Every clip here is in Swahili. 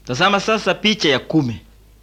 Tazama sasa picha ya kumi.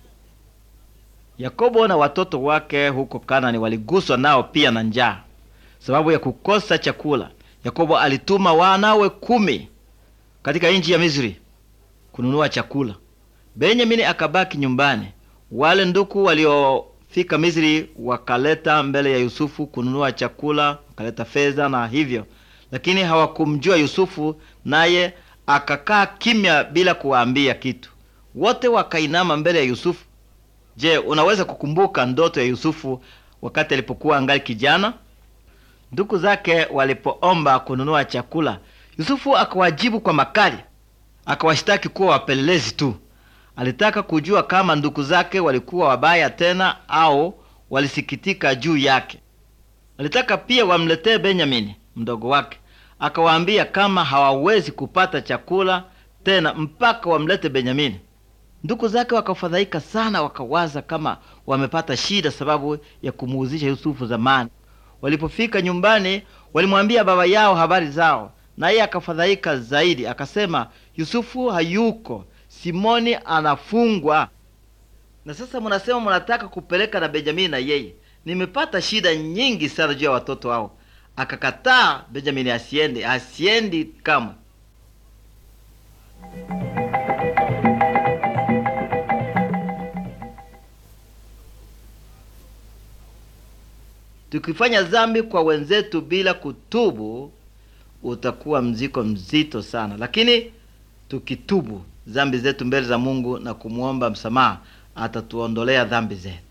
Yakobo na watoto wake huko Kanani waliguswa nao pia na njaa, sababu ya kukosa chakula. Yakobo alituma wanawe kumi katika nchi ya Misri kununua chakula. Benyamini akabaki nyumbani. Wale nduku waliofika Misri wakaleta mbele ya Yusufu kununua chakula, wakaleta fedha na hivyo, lakini hawakumjua Yusufu, naye akakaa kimya bila kuwaambia kitu. Wote wakainama mbele ya Yusufu. Je, unaweza kukumbuka ndoto ya Yusufu wakati alipokuwa angali kijana? Ndugu zake walipoomba kununua chakula, Yusufu akawajibu kwa makali, akawashtaki kuwa wapelelezi tu. Alitaka kujua kama ndugu zake walikuwa wabaya tena au walisikitika juu yake. Alitaka pia wamletee Benyamini mdogo wake, akawaambia kama hawawezi kupata chakula tena mpaka wamlete Benyamini. Ndugu zake wakafadhaika sana, wakawaza kama wamepata shida sababu ya kumuuzisha Yusufu zamani. Walipofika nyumbani, walimwambia baba yao habari zao, naye akafadhaika zaidi, akasema, Yusufu hayuko, Simoni anafungwa. Na sasa munasema munataka kupeleka na Benjamini na yeye. Nimepata shida nyingi sana juu ya watoto hao. Akakataa Benjamini asiende, asiendi kamwe. Tukifanya dhambi kwa wenzetu bila kutubu, utakuwa mzigo mzito sana, lakini tukitubu dhambi zetu mbele za Mungu na kumwomba msamaha, atatuondolea dhambi zetu.